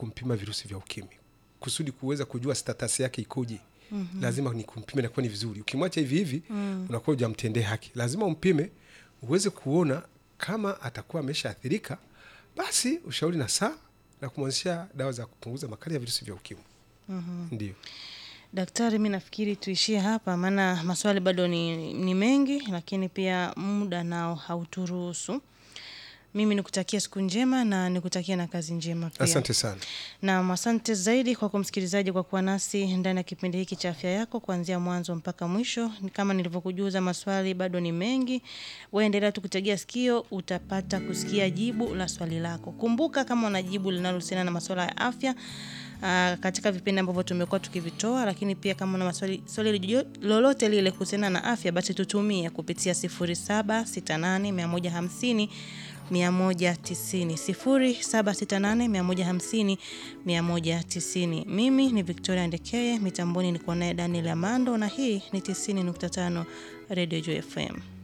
kumpima virusi vya ukimwi kusudi kuweza kujua status yake ikoje. mm-hmm. lazima ni kumpima, inakuwa ni vizuri. Ukimwacha hivi hivi mm. unakuwa hujamtendee haki. Lazima umpime uweze kuona kama atakuwa ameshaathirika, basi ushauri na saa na kumwanzisha dawa za kupunguza makali ya virusi vya ukimwi. mm-hmm. ndio Daktari, mi nafikiri tuishie hapa, maana maswali bado ni, ni mengi, lakini pia muda nao hauturuhusu. Mimi nikutakia siku njema na nikutakia na kazi njema pia. asante sana. Naam, asante zaidi kwako msikilizaji kwa kuwa nasi ndani ya kipindi hiki cha afya yako kuanzia mwanzo mpaka mwisho. Ni Kama nilivyokujuza, maswali bado ni mengi. Wewe endelea tu kutegea sikio, utapata kusikia jibu la swali lako. Kumbuka kama una jibu linalohusiana na masuala ya afya Uh, katika vipindi ambavyo tumekuwa tukivitoa, lakini pia kama una maswali swali lijo- lolote lile kuhusiana na afya, basi tutumie kupitia 0768 150 190 0768 150 190. Mimi ni Victoria Ndekeye, mitamboni niko naye Daniel Amando na hii ni 90.5 Radio Joy FM.